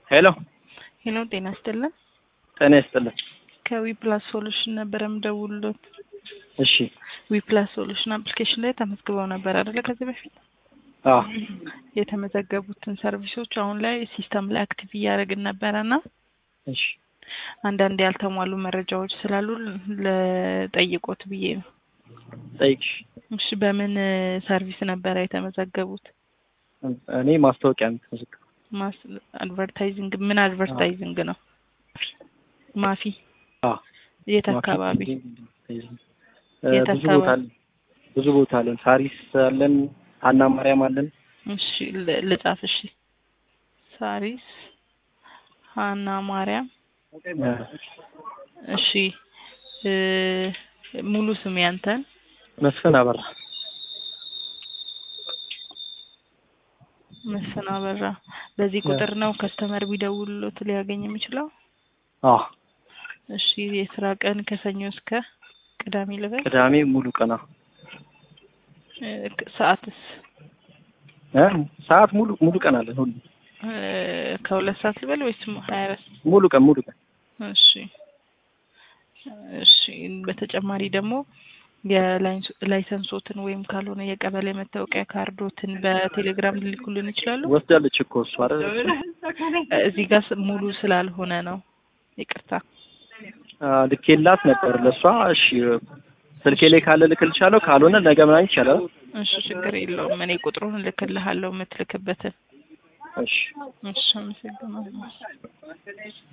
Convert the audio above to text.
ሄሎ ሄሎ ጤና ይስጥልን። ጤና ይስጥልን። ከዊፕላስ ሶሉሽን ነበር የምደውልሎት። እሺ ዊፕላስ ሶሉሽን አፕሊኬሽን ላይ ተመዝግበው ነበር አይደለ? ከዚህ በፊት አዎ የተመዘገቡትን ሰርቪሶች አሁን ላይ ሲስተም ላይ አክቲቭ እያደረግን ነበረ እና እሺ አንዳንድ ያልተሟሉ መረጃዎች ስላሉ ለጠይቆት ብዬ ነው። ጠይቅሽ። እሺ በምን ሰርቪስ ነበረ የተመዘገቡት? እኔ ማስታወቂያ የምትመዘግበው ማስ አድቨርታይዚንግ ምን አድቨርታይዚንግ ነው? ማፊ አዎ የት አካባቢ? እ የት ብዙ ቦታ አካባቢ? አለን። ብዙ ቦታ አለን። ሳሪስ አለን፣ ሀና ማርያም አለን። እሺ ል- ልጻፍ። እሺ ሳሪስ ሀና ማርያም። እ እሺ እ ሙሉ ስም ያንተን? መስፍን አበራ። መስፍን አበራ። በዚህ ቁጥር ነው ከስተመር ቢደውልሎት ሊያገኝ የሚችለው? አዎ እሺ የስራ ቀን ከሰኞ እስከ ቅዳሜ ልበል? ቅዳሜ ሙሉ ቀና እ ክ- ሰዓትስ እ ሰዓት ሙሉ ሙሉ ቀን አለን። ሁሉ እ ከሁለት ሰዓት ልበል ወይስ ሀያ አራት ሙሉ ቀን ሙሉ ቀን እሺ እሺ በተጨማሪ ደግሞ የላይሰንሶትን ወይም ካልሆነ የቀበሌ መታወቂያ ካርዶትን በቴሌግራም ሊልኩልን ይችላሉ? ወስዳለች እኮ እሱ አይደል? እዚህ ጋር ስ- ሙሉ ስላልሆነ ነው። ይቅርታ። አ፣ ልኬላት ነበር ለእሷ። እሺ ስልኬ ላይ ካለ ልክልሻለሁ፣ ካልሆነ ነገ ምናምን ይቻላል። እሺ ችግር የለውም። እኔ ቁጥሩን እልክልሃለሁ የምትልክበትን። እሺ እሺ አመሰግናለሁ።